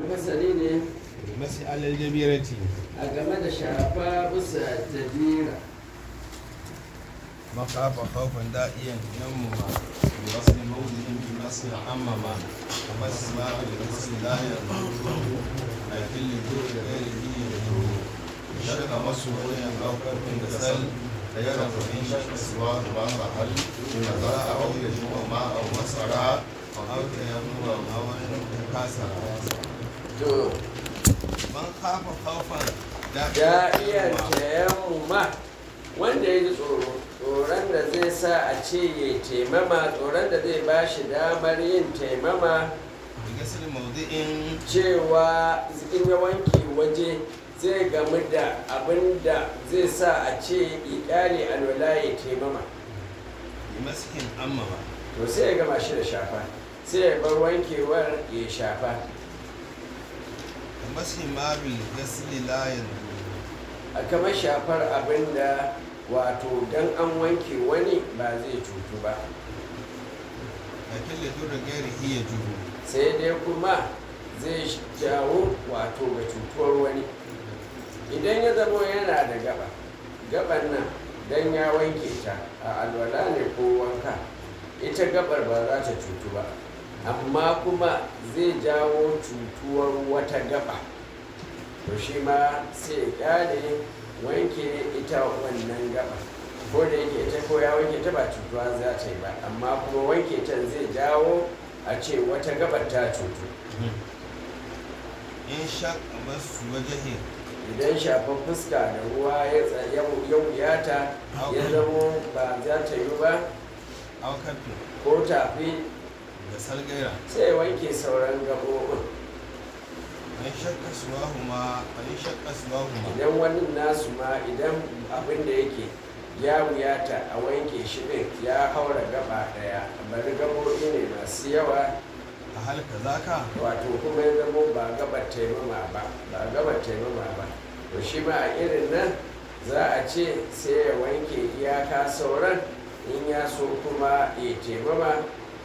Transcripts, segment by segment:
fasali ne masi alal jabirati a game da shafa bisa jabira makafa khawfan da'iyan namma bi wasli mawdin bi masl ammama wa masl ma bi wasli la yadhuru ay kulli dhur ghairihi shaka masu wayan aukar min gasal yara fa in shaka suwa ba ba hal kaza aw yajmu ma aw masara aw tayammuma aw kasara to man kafa khawfan ya iya tayammuma wanda ya ji tsoro tsoron da zai sa a ce ya taimama tsoron da zai ba shi damar yin taimama bi gasl mawdi'in cewa in ya wanke waje zai gamu da abin da zai sa a ce ikali alwala ya taimama bi maskin ammama to sai ya gama shi da shafa sai ya bar wankewar ya shafa mashi ma bil gasli la yanzu a kamar shafar abin da wato dan an wanke wani ba zai cutu ba lakin da dura gairi iya juhu sai dai kuma zai jawo wato ga cutuwar wani idan ya zamo yana da gaba gaban nan dan ya wanke ta a alwala ne ko wanka ita gabar ba za ta cutu ba amma kuma zai jawo cutuwar wata gaba to shi ma sai ya kyale wanke ita wannan gaba ko da yake ita ko ya wanke ta ba cutuwa za ta yi ba amma kuma wanke ta zai jawo a ce wata gabar ta cutu in shak masu wajahin idan shafar fuska da ruwa ya tsa- ya wuyata ya zamo ba za ta yi ba aukafin ko tafi da salgaira sai ya wanke sauran gaɓoɓin in shakka suwahu ma in shakka suwahu ma idan wani nasu ma idan abin da yake ya wuyata a wanke shi ɗin ya haura gaba ɗaya bari gaɓoɓi ne masu yawa a halka zaka wato kuma ya zamo ba gabar taimama ba ba gabar taimama ba to shi ma a irin nan za a ce sai ya wanke iyaka sauran in ya so kuma ya taimama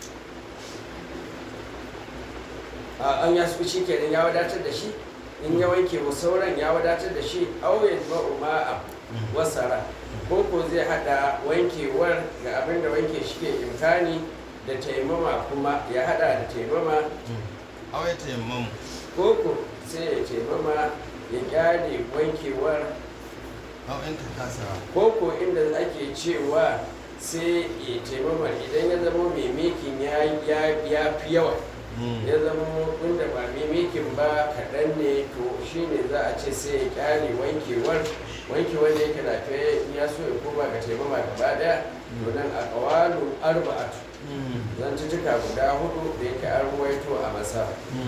a an ya so shi kenan ya wadatar da shi in ya wanke wa sauran ya wadatar da shi auyen ma'uma a wasara ko ko zai hada wankewar ga abin da wanke shi ke imkani da taimama kuma ya hada da taimama awaita yamman koko sai ya taimama ya kyale wankewar au in ta kasa koko inda ake cewa sai ya taimama idan ya zama mai mekin ya ya fi yawa ya zama inda ba mai mekin ba kaɗan ne to shine za a ce sai ya kyale wankewar wankewar da yake lafiya in ya so ya koma ga taimama gaba daya to nan a kawalu arba'atu zantuttuka guda hudu da yake an ruwaito a masa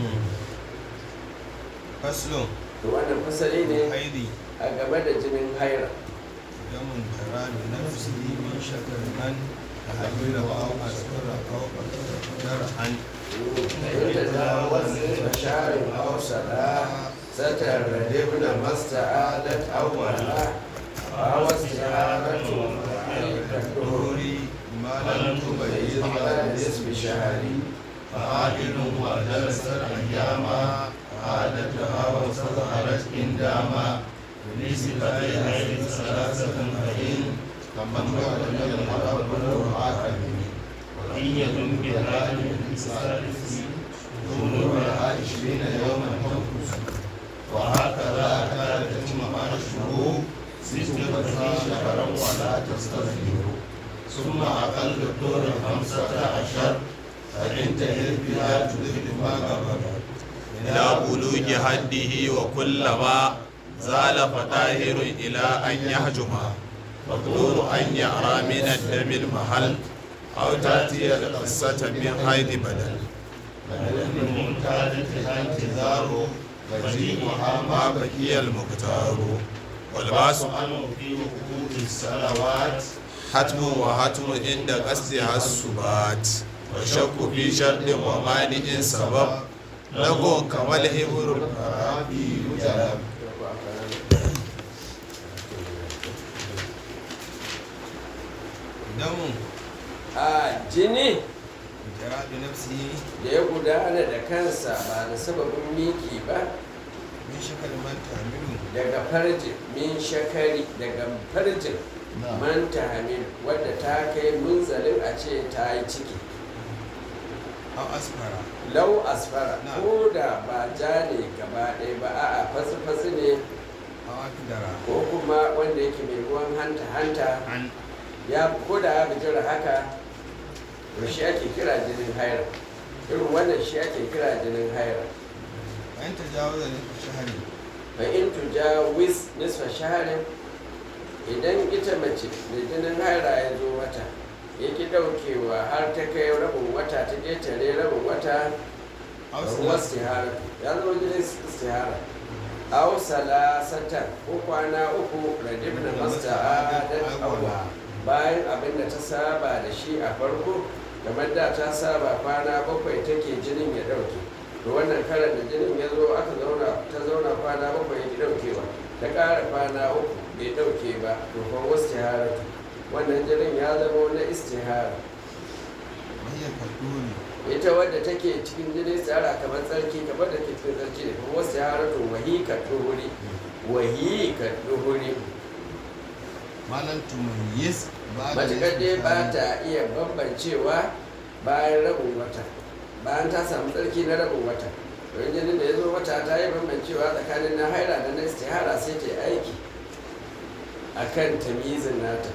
faslun to wannan fasali ne haidi a game da jinin haira damun tarami na fusili min shakar man a habira wa au askara au akara an fahimta da wasu basharin hausara satar da dibna masta'adat awwala a wasu shaharatu ma'aikatan dori malam tubayi ala nisbi shahari فعادل وجلست أياما عادتها وصدرت إنداما بنسبة إليه ثلاثة فإن كمن بعد من المرأة بلوغ آخرين وإن يكن بهذه الثالث ظهورها عشرين يوما تنقص وهكذا كانت تتم مع الشهور ستة شهرا ولا تستظهر ثم أقل الدور خمسة عشر فإن تهل بها تذهب ما قبل إلى بلوغ حده وكلما زال فطاهر إلى أن يهجما مقدور أن يرى من الدم المحل أو تأتي القصة من حيث بدل لمعتادتها انتظار وجيبها ما بقي المختار والباس عنه في وقوت الصلوات حتم وحتم عند قصدها السبات وشك في شرط ومانع سبب لغو كما الإبر الرابي يجلب دم a jini jara bi nafsihi da ya gudana da kansa ba da sababin miki ba min shakal man tahmilu daga farjin min shakari daga farjin man tahmil wadda ta kai munzalin a ce ta yi ciki aw asfara lau asfara Na. ko da ba ja ne gaba ɗaya ba a'a fasi-fasi ne aw akdara ko kuma wanda yake mai ruwan hanta-hanta an ya ko da ya bijira haka to shi ake kira jinin haira irin wannan shi ake kira jinin haira an tajawaza ne shahari fa in tujawiz nisfa shaharin idan ita mace da jinin haira ya zo mata ya ki daukewa har ta kai rabin wata ta ƙetare rabin wata aw ruwan salas istihara ya zama jinin istihara aw salasatan ko kwana uku radibna masta'adat awwa bayan abin da ta saba da shi a farko kamar da ta saba kwana bakwai take jinin ya dauke to wannan karan da jinin ya zo aka zauna ta zauna kwana bakwai ya ki daukewa ta ƙara kwana uku bai dauke ba to kuma wasu wannan jinin ya zama na istihara wahiyar kaduri ita wadda take cikin jinin tsara kamar tsarki kamar da ke cikin tsarki ne kuma wasu haratu wahi ka duhuri wahi ka duhuri malam tumayyiz ba da matuƙar dai nisfi ba shahari. ta iya bambancewa bayan rabin wata bayan ta samu tsarki na rabin wata don jinin da ya zo wata ta yi bambancewa tsakanin na haira da na istihara sai ta yi aiki a kan tamizin nata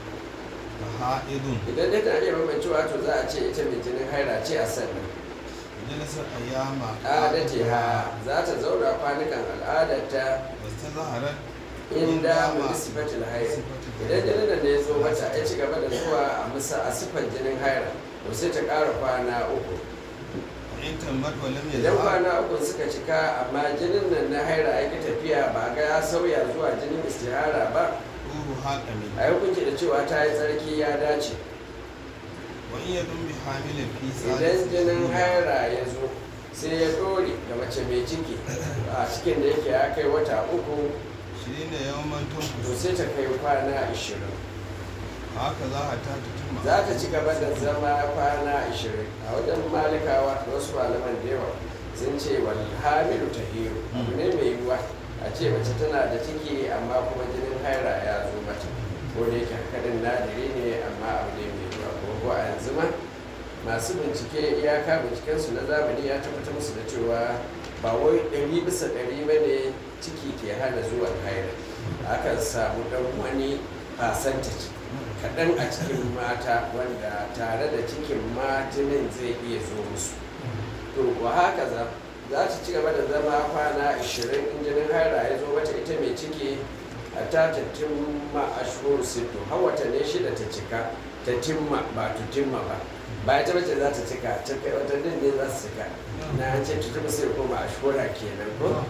ha'idun idan dai ta iya bambancewa to za a ce ita mai jinin haira ce a sannan jalisar ayyama adatiha za ta zauna kwanukan al'adarta wasu zaharar inda mu sifatil haira idan jinin da ya zo mata ya ci gaba da zuwa a musa a sifar jinin haira to sai ta ƙara kwana uku in tammat wa lam idan yazhar kwana uku suka cika amma jinin nan na haira ya ki tafiya ba ga ya sauya zuwa jinin istihara ba ruhu haƙami a yi hukunci da cewa ta yi tsarki ya dace wa in yadun bi hamilin fi idan jinin haira ya zo sai ya dore ga mace mai ciki a cikin da yake ya kai wata uku shirin da yawan to tunkus sai ta kai kwana ashirin haka za a ta tutuma za ta ci gaba da zama kwana ashirin a wajen malikawa da wasu malaman da yawa sun ce wal hamilu ta hiru abu ne mai yiwuwa a ce mace tana da ciki amma kuma jinin haira ya zo mata ko da yake hakanin nadiri ne amma abu ne mai yiwuwa ko ko a yanzu ma masu bincike iyaka bincikensu na zamani ya tabbatar musu da cewa ba wai ɗari bisa ɗari ba ne ciki ke hana zuwan haira akan samu ɗan wani percentage kaɗan a cikin mata wanda tare da cikin ma jinin zai iya zo musu to wa haka za za ta ci gaba da zama kwana 20 in jinin haira ya zo mata ita mai ciki a ta ta timma a shuru sito har watanni shida ta cika ta timma ba ta timma ba ba ita bace za ta cika ta kai watannin ne za su cika na an ce ta timma sai koma a shura kenan ko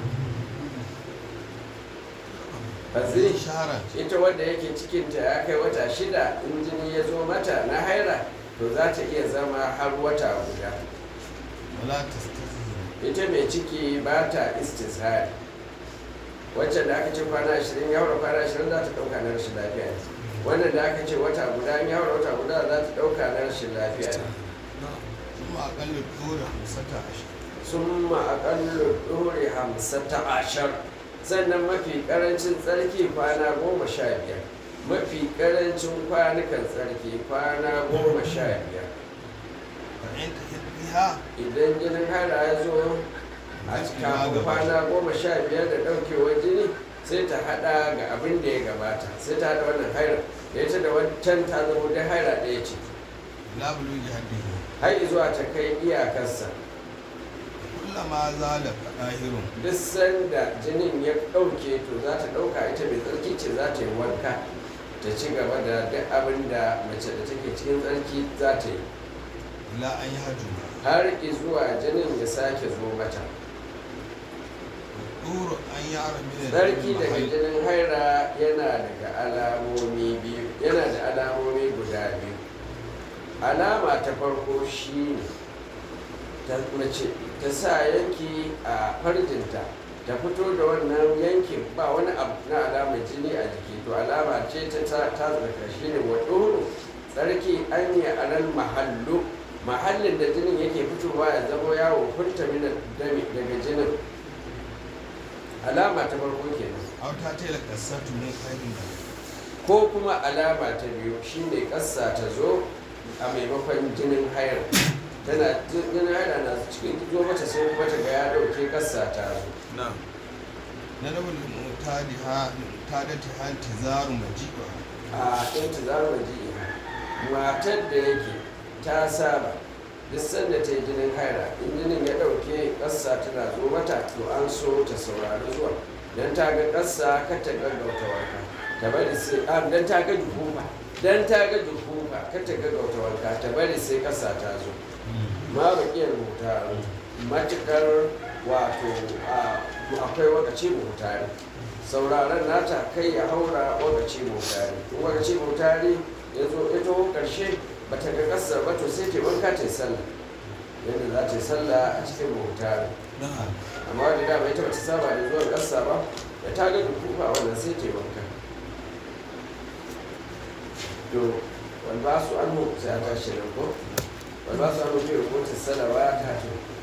ba zai shahara ita wadda yake cikinta ya kai wata shida in jini ya zo mata na haira to za ta iya zama har wata guda wala tastazhir ita mai ciki ba ta istishari wacce da aka ce kwana ashirin ya haura kwana ashirin za ta ɗauka na rashin lafiya ne wannan da aka ce wata guda in ya haura wata guda za ta ɗauka na rashin lafiya ne kuma aƙalla dora hamsata ashir sun ma'aƙallu ɗore hamsata ashar sannan mafi ƙarancin tsarki kwana goma sha biyar mafi ƙarancin kwanukan tsarki kwana goma sha biyar fa in tahid biha idan jinin hara ya zo a kafin kwana goma sha biyar da ɗaukewar jini sai ta haɗa ga abin da ya gabata sai ta haɗa wannan haira da ita da wancan ta zama da haira ɗaya ce la bulugi haddihi har zuwa ta kai iyakarsa kullama zala qahirun duk sanda jinin ya ɗauke to za ta ɗauka ita mai tsarki ce za ta yi wanka ta ci gaba da duk abin da mace da take cikin tsarki za ta yi ila an yi hajjuma har zuwa jinin ya sake zo mata duru an yi arabi da tsarki daga jinin haira yana daga alamomi biyu yana da alamomi guda biyu alama ta farko shi ne ta mace ta sa yanki a farjinta ta fito da wannan yankin ba wani abu na alamar jini a jiki to alama ce ta ta ta zaka shi ne wa ɗoro tsarki an yi anan mahallu mahallin da jinin yake fitowa ya zama yawo kunta minan dami daga jinin alama ta farko kenan aw ta tela kasatu min khairin da ko kuma alama ta biyu shine kassa ta zo a maimakon jinin hayar tana jinin hayar na cikin zo mata sai kuma ta ga ya dauke kassa ta zo na'am na dabul mutadi ha mutadati ha tizaru majiba a intizar maji'i matar da yake ta saba duk sanda ta yi jinin haira in jinin ya dauke kassa tana zo mata to an so ta saurari zuwa don ta ga kassa kar ta gaggauta wanka ta bari sai a don ta ga juhufa don ta ga juhufa kar ta gaggauta wanka ta bari sai kassa ta zo ma bakiyar rubuta matukar wato a akwai wakaci mutare sauraron nata kai ya haura wakaci mutare in wakaci mutare ya zo ya taho karshe ba ta ga kasar ba to sai ta wanka ta yi sallah yadda za ta yi sallah a cikin mutare na'am amma wadda dama ita ba ta saba da zuwan kasa ba da ta ga dukufa wannan sai ta yi wanka to wani ba su an sai a tashi nan ko wani ba su an mutu ya kotu salawa ta to